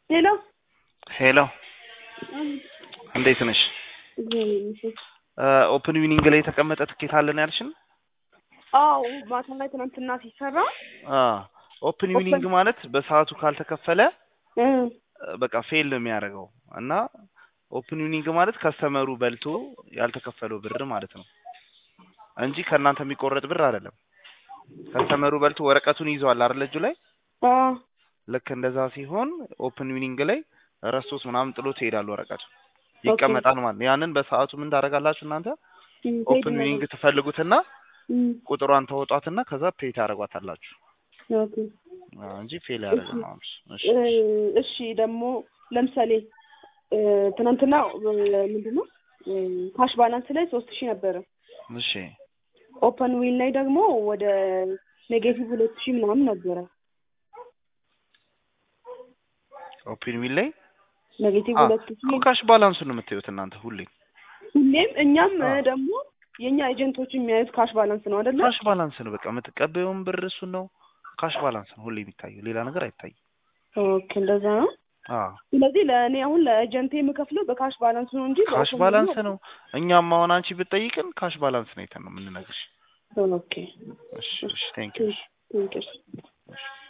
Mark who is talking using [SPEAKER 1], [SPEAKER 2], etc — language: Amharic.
[SPEAKER 1] ሄሎ
[SPEAKER 2] ሄሎ እንዴት ነሽ? ኦፕን ዊኒንግ ላይ የተቀመጠ ትኬት አለን ያልሽን?
[SPEAKER 1] አዎ ማታ ላይ ትናንትና ሲሰራ
[SPEAKER 2] ኦፕን ዊኒንግ ማለት በሰዓቱ ካልተከፈለ
[SPEAKER 1] እ
[SPEAKER 2] በቃ ፌል ነው የሚያደርገው እና ኦፕን ዊኒንግ ማለት ከስተመሩ በልቶ ያልተከፈለው ብር ማለት ነው እንጂ ከእናንተ የሚቆረጥ ብር አይደለም። ከስተመሩ በልቶ ወረቀቱን ይዘዋል አይደል እጁ ላይ
[SPEAKER 1] አ
[SPEAKER 2] ልክ እንደዛ ሲሆን ኦፕን ዊኒንግ ላይ ረስቶት ምናምን ጥሎ ትሄዳል ወረቀቱ ይቀመጣል ማለት ነው። ያንን በሰዓቱ ምን ታደርጋላችሁ እናንተ ኦፕን ዊኒንግ ትፈልጉትና ቁጥሯን ተወጧትና ከዛ ፔይ ታደርጓታላችሁ
[SPEAKER 1] ኦኬ
[SPEAKER 2] አዎ፣ እንጂ ፌል ያደረገ ነው። እሺ
[SPEAKER 1] እሺ ደግሞ ለምሳሌ እ ትናንትና ምንድን ነው ካሽ ባላንስ ላይ ሶስት ሺህ ነበረ።
[SPEAKER 2] እሺ
[SPEAKER 1] ኦፐን ዊን ላይ ደግሞ ወደ ኔጌቲቭ ሁለት ሺህ ምናምን ነበረ።
[SPEAKER 2] ኦፕን ዊን ላይ
[SPEAKER 1] ኔጌቲቭ
[SPEAKER 2] አ-
[SPEAKER 1] ሁለት ሺህ
[SPEAKER 2] እኮ ካሽ ባላንሱን ነው የምታዩት እናንተ ሁሌ
[SPEAKER 1] ሁሌም እኛም እ
[SPEAKER 2] አዎ።
[SPEAKER 1] ደግሞ የእኛ ኤጀንቶች የሚያዩት ካሽ ባላንስ ነው አይደለ?
[SPEAKER 2] ካሽ ባላንስ ነው በቃ የምትቀበየውን ብር እሱን ነው ካሽ ባላንስ ነው ሁሌ የሚታየው ሌላ ነገር አይታይም።
[SPEAKER 1] ኦኬ እንደዛ ነው።
[SPEAKER 2] አዎ
[SPEAKER 1] ስለዚህ ለእኔ አሁን ለኤጀንቴ የምከፍለው በካሽ ባላንስ ነው እንጂ
[SPEAKER 2] ካሽ
[SPEAKER 1] በኦፕን
[SPEAKER 2] ባላንስ
[SPEAKER 1] ዊን
[SPEAKER 2] ነው። እኛም አሁን አንቺ ብትጠይቅን ካሽ ባላንስ ነው አይተን ነው የምንነግርሽ።
[SPEAKER 1] ኦኬ
[SPEAKER 2] እሺ እሺ ቴንክ ዩ
[SPEAKER 1] ቴንክ ዩ